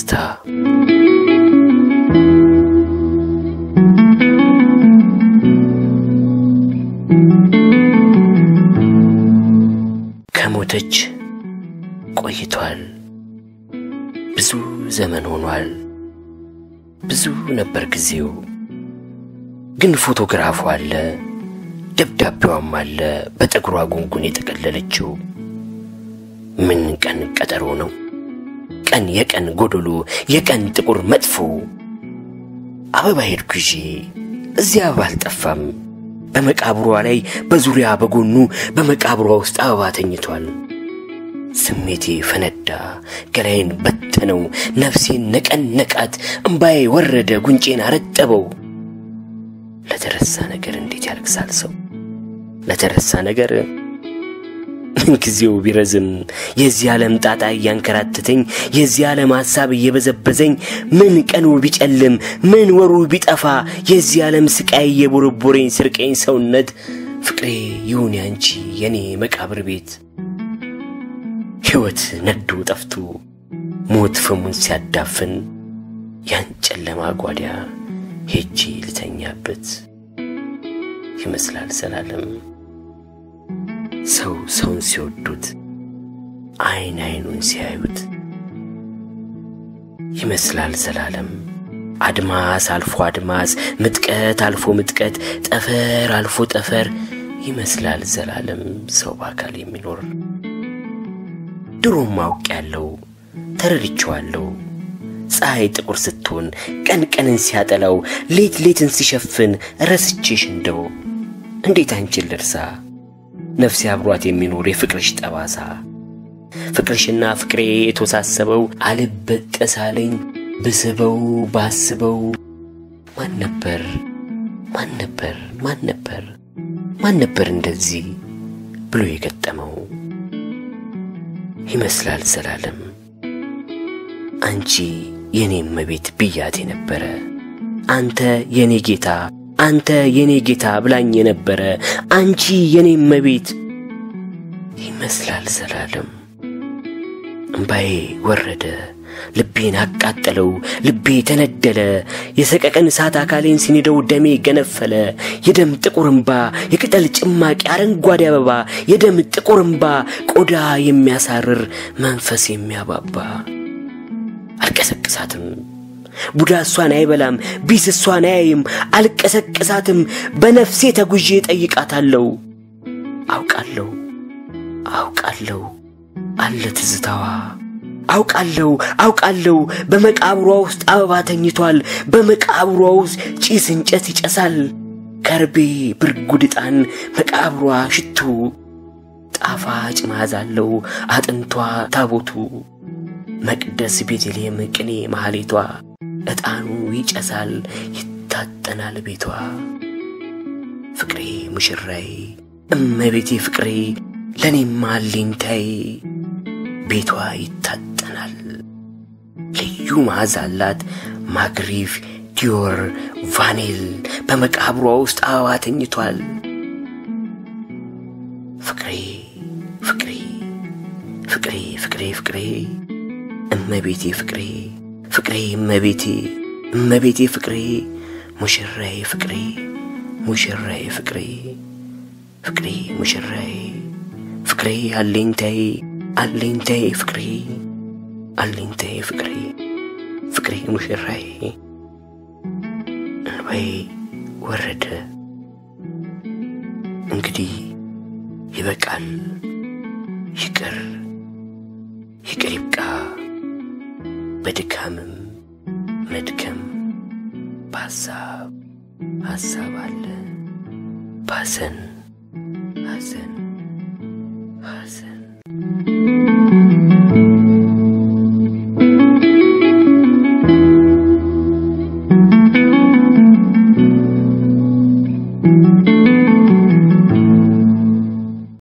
ትውስታ ከሞተች ቆይቷል። ብዙ ዘመን ሆኗል። ብዙ ነበር ጊዜው። ግን ፎቶግራፉ አለ፣ ደብዳቤዋም አለ፣ በጠጉሯ ጉንጉን የጠቀለለችው። ምን ቀን ቀጠሮ ነው? ቀን የቀን ጎዶሎ፣ የቀን ጥቁር መጥፎ። አበባ ሄድኩ ይዤ እዚያ አበባ አልጠፋም። በመቃብሯ ላይ በዙሪያ በጎኑ በመቃብሯ ውስጥ አበባ ተኝቷል። ስሜቴ ፈነዳ፣ ገላዬን በተነው፣ ነፍሴን ነቀነቃት፣ እምባዬ ወረደ፣ ጉንጬን አረጠበው። ለተረሳ ነገር እንዴት ያለቅሳል ሰው? ለተረሳ ነገር ጊዜው ቢረዝም የዚህ ዓለም ጣጣ እያንከራተተኝ የዚህ ዓለም ሐሳብ እየበዘበዘኝ ምን ቀኑ ቢጨልም ምን ወሩ ቢጠፋ የዚህ ዓለም ስቃይ እየቦረቦረኝ ስርቀኝ ሰውነት ፍቅሬ ይሁን ያንቺ የኔ መቃብር ቤት ሕይወት ነዶ ጠፍቶ ሞት ፍሙን ሲያዳፍን ያን ጨለማ ጓዳ ሄጄ ልተኛበት ይመስላል ዘላለም። ሰው ሰውን ሲወዱት አይን አይኑን ሲያዩት ይመስላል ዘላለም። አድማስ አልፎ አድማስ፣ ምጥቀት አልፎ ምጥቀት፣ ጠፈር አልፎ ጠፈር ይመስላል ዘላለም ሰው በአካል የሚኖር ድሮም አውቅ ያለው ተረድቼዋለሁ። ፀሐይ ጥቁር ስትሆን ቀን ቀንን ሲያጠላው ሌት ሌትን ሲሸፍን ረስቼሽ እንደው እንዴት አንቺን ልርሳ ነፍሴ አብሯት የሚኖር የፍቅርሽ ጠባሳ ፍቅርሽና ፍቅሬ የተወሳሰበው አልበጠሳለኝ ብስበው ባስበው ማን ነበር ማን ነበር ማን ነበር ማን ነበር እንደዚህ ብሎ የገጠመው ይመስላል ዘላለም አንቺ የኔ እመቤት ብያት የነበረ አንተ የኔ ጌታ አንተ የኔ ጌታ ብላኝ የነበረ አንቺ የኔ እመቤት ይመስላል ዘላለም። እምባዬ ወረደ፣ ልቤን አቃጠለው፣ ልቤ ተነደለ። የሰቀቀን እሳት አካሌን ሲንደው ደሜ ገነፈለ። የደም ጥቁር እምባ፣ የቅጠል ጭማቂ አረንጓዴ አበባ፣ የደም ጥቁር እምባ፣ ቆዳ የሚያሳርር መንፈስ የሚያባባ አልቀሰቅሳትም ቡዳ እሷን አይበላም፣ ቢስ እሷን አያይም። አልቀሰቅሳትም፣ በነፍሴ ተጉዤ ጠይቃታለሁ። አውቃለሁ አውቃለሁ አለ ትዝታዋ። አውቃለሁ አውቃለሁ በመቃብሯ ውስጥ አበባ ተኝቷል። በመቃብሯ ውስጥ ጭስ እንጨት ይጨሳል። ከርቤ፣ ብርጉድ ዕጣን፣ መቃብሯ ሽቱ፣ ጣፋጭ መዓዛ አለው አጥንቷ ታቦቱ። መቅደስ ቤተልሔም ቅኔ ማህሌቷ ዕጣኑ ይጨሳል ይታጠናል ቤቷ። ፍቅሬ ሙሽራዬ እመቤቴ ፍቅሬ ለእኔማ አለኝታዬ ቤቷ ይታጠናል። ልዩ መዓዛ አላት ማግሪፍ፣ ዲዮር፣ ቫኔል በመቃብሯ ውስጥ አበባ ተኝቷል። ፍቅሬ ፍቅሬ ፍቅሬ ፍቅሬ ፍቅሬ እመቤቴ ፍቅሬ ፍቅሬ እመቤቴ እመቤቴ ፍቅሬ ሙሽራዬ ፍቅሬ ሙሽራዬ ፍቅሬ ፍቅሬ ሙሽራዬ ፍቅሬ አለኝታዬ አለኝታዬ ፍቅሬ አለኝታዬ ፍቅሬ ፍቅሬ ሙሽራዬ እንባዬ ወረደ። እንግዲህ ይበቃል። ይቅር ይቅር ይብቃ። በድካምም መድከም በሐሳብ ሐሳብ አለ ባዘን ሐዘን